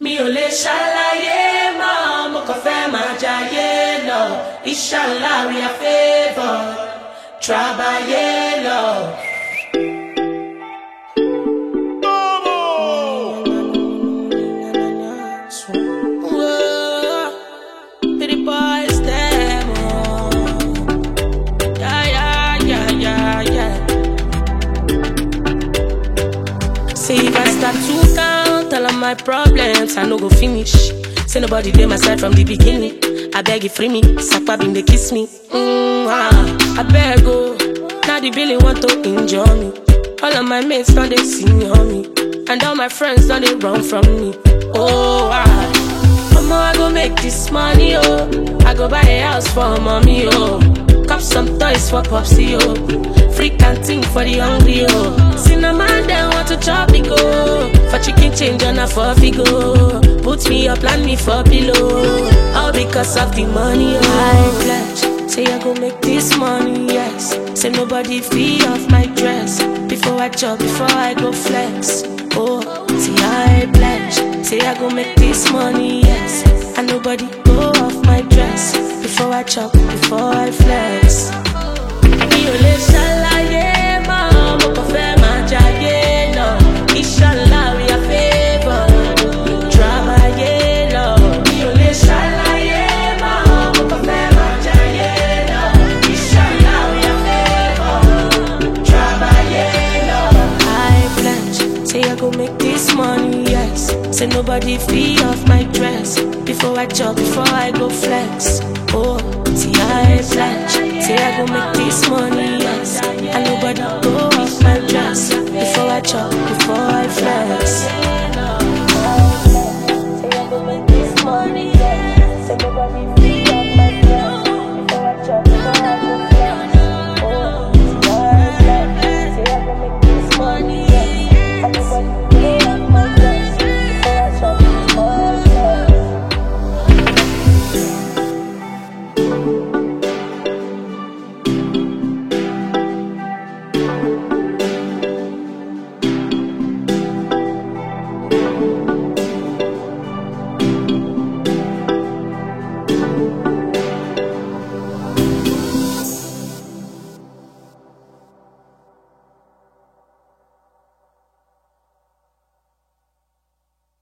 mi ò lè ṣàlàyé mọ́ mo kàn fẹ́ máa jayé lọ inshallah we are favoured trabayé lọ. Whoa, pretty boys, them, oh. Yeah, yeah, yeah, yeah, yeah. Say if I start to count all of my problems, I no go finish. Say nobody dey my side from the beginning. I beg you free me, Sakpa been they kiss me. Mm, ah, I beg oh, now the billy want to injure me. All of my mates don't they see on me, and all my friends don't they run from me. Oh ah, Mama I go make this money oh, I go buy a house for mommy oh. Cop some toys for Popsy, oh. Free canteen for the hungry, oh. Cinnamon, they want to chop me, go. For chicken change on a for go. Put me up, land me for below. All because of the money, oh. I pledge, say I go make this money, yes. Say nobody fee off my dress. Before I chop, before I go flex. Oh, say I pledge, say I go make this money, yes. And nobody go off my dress. Before I chop, before I flex. Mi ò lè ṣàlàyé mọ́, mo kàn fẹ́ máa jayé lọ. Inshallah we are favoured, trabayé lọ. Mi ò lè ṣàlàyé mọ́, mo kàn fẹ́ máa jayé lọ. Inshallah we are favoured, trabayé lọ. I pledge, say I go make this money, yes. Say nobody fee off my dress. Before I chop, before I go flex. Oh, see I pledge, say I go make this money, yes. And nobody go off my dress. Before I chop, before I flex.